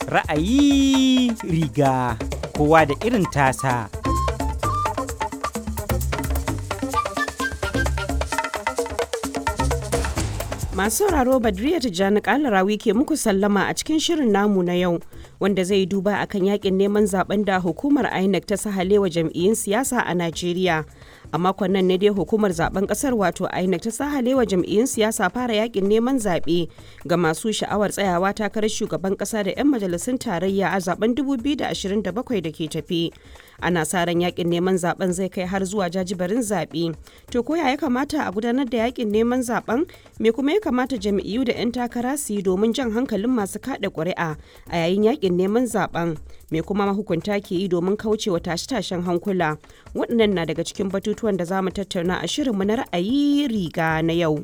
Ra'ayi riga kowa da irin tasa. Masu sauraro Badriya Tijjani Kalarawi ke muku sallama a cikin shirin namu na yau wanda zai duba akan yakin neman zaben da hukumar INEC ta sahalewa jam'iyyun siyasa a Najeriya. A makon nan ne dai hukumar zaben kasar wato INEC ta sahalewa jam'iyyun siyasa fara yakin neman zaɓe ga masu sha'awar tsayawa takarar shugaban kasa da 'yan majalisun tarayya a zaben 2027 da ke tafi. Ana sa ran yakin neman zaben zai kai har zuwa jajibarin zaɓe. To koya ya kamata a gudanar da yakin neman zaben me kuma ya kamata jam'iyyu da 'yan takara su yi domin jan hankalin masu kada ƙuri'a a yayin yakin neman zaben me kuma mahukunta ke yi domin kaucewa tashe-tashen hankula waɗannan na daga cikin batutuwan da za mu tattauna a shirinmu na ra'ayi riga na yau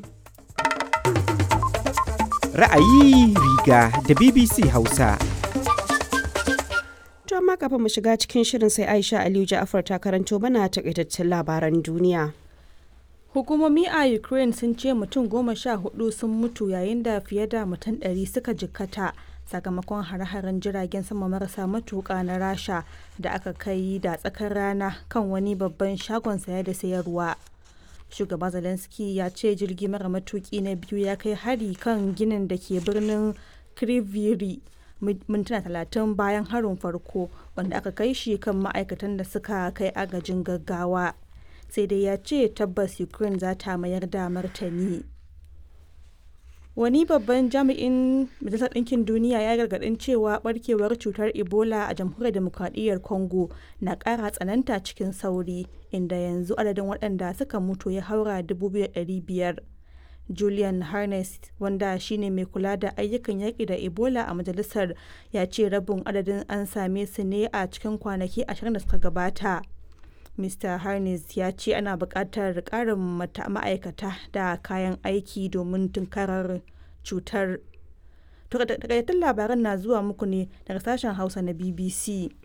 Ra'ayi riga da BBC Hausa. to amma kafin mu shiga cikin shirin sai Aisha Aliyu Ja'afar ta karanto mana takaitaccen labaran duniya Hukumomi a Ukraine sun ce mutum goma sha hudu sun mutu yayin da fiye da mutum ɗari suka jikkata sakamakon hare-haren jiragen sama marasa matuƙa na Rasha da aka kai da tsakar rana kan wani babban shagon saya da sayarwa. Shugaba Zelensky ya ce jirgi mara matuƙi na biyu ya kai hari kan ginin da ke birnin Kriviri mintuna talatin bayan harin farko wanda aka kai shi kan ma'aikatan da suka kai agajin gaggawa. sai dai ya ce tabbas ukraine za ta mayar da martani wani babban jami'in majalisar ɗinkin duniya ya gargaɗin cewa barkewar cutar ebola a jamhuriyar demokradiyyar congo na ƙara tsananta cikin sauri inda yanzu adadin waɗanda suka mutu ya haura 2,500 julian harness wanda shine mai kula da ayyukan yaƙi da ebola a majalisar ya ce rabin adadin an same su ne a cikin kwanaki 20 da suka gabata Mr. Harness ya ce ana buƙatar ƙarin ma'aikata da kayan aiki domin tunkarar cutar. Takaitattun labaran na zuwa muku ne daga sashen Hausa na BBC.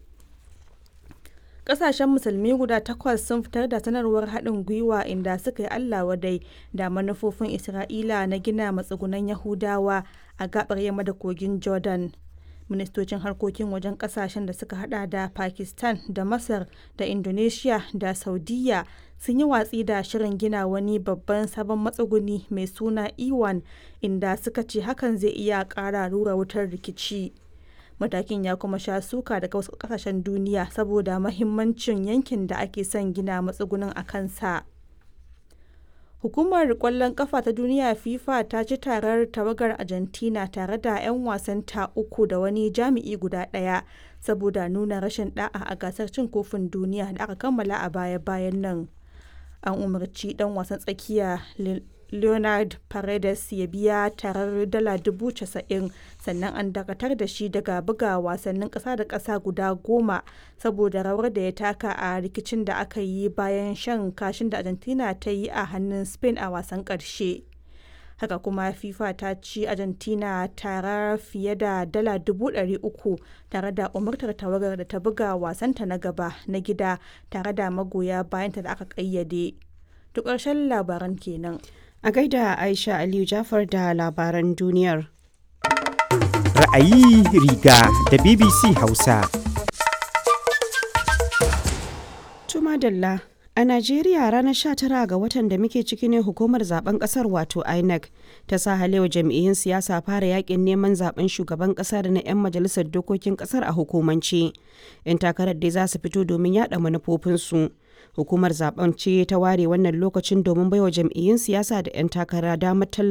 Ƙasashen musulmi guda takwas sun fitar da sanarwar haɗin gwiwa inda suka yi Allah wadai da manufofin Isra'ila na gina matsugunan Yahudawa a gaɓar yamma da kogin Jordan. ministocin harkokin wajen kasashen da suka hada da pakistan da masar da indonesia da saudiya sun yi watsi da shirin gina wani babban sabon matsuguni mai suna iwan inda suka ce hakan zai iya kara rura wutar rikici matakin ya kuma sha suka daga wasu kasashen duniya saboda mahimmancin yankin da ake son gina matsugunin a kansa. Hukumar kwallon kafa ta duniya FIFA ta ci tarar tawagar Argentina tare da 'yan wasanta uku da wani jami'i guda ɗaya saboda nuna rashin da'a a gasar cin kofin duniya da aka kammala a baya-bayan nan. An umarci ɗan wasan tsakiya Leonard Paredes ya biya tarar dala dubu casa'in sannan an dakatar da shi daga buga wasannin ƙasa da ƙasa guda goma saboda rawar da ya taka a rikicin da aka yi bayan shan kashin da Argentina ta yi a hannun Spain a wasan ƙarshe. Haka kuma FIFA ta ci Argentina tara fiye da dala dubu ɗari uku tare da umartar tawagar da ta buga wasanta na gaba na gida tare da magoya bayanta da aka ƙayyade. Duk ƙarshen labaran kenan. A gaida Aisha Aliyu Jafar da labaran duniyar. Ra'ayi riga da BBC Hausa. Tuma Dalla. A Najeriya ranar 19 ga watan da muke ciki ne hukumar zaben kasar wato INEC ta sa halewa jam'iyyun siyasa fara yakin neman zaben shugaban kasa da na 'yan majalisar dokokin kasar a hukumance. 'Yan takarar dai za su fito domin yada manufofinsu. Hukumar zaben ce ta ware wannan lokacin domin baiwa jam'iyyun siyasa da 'yan takara damar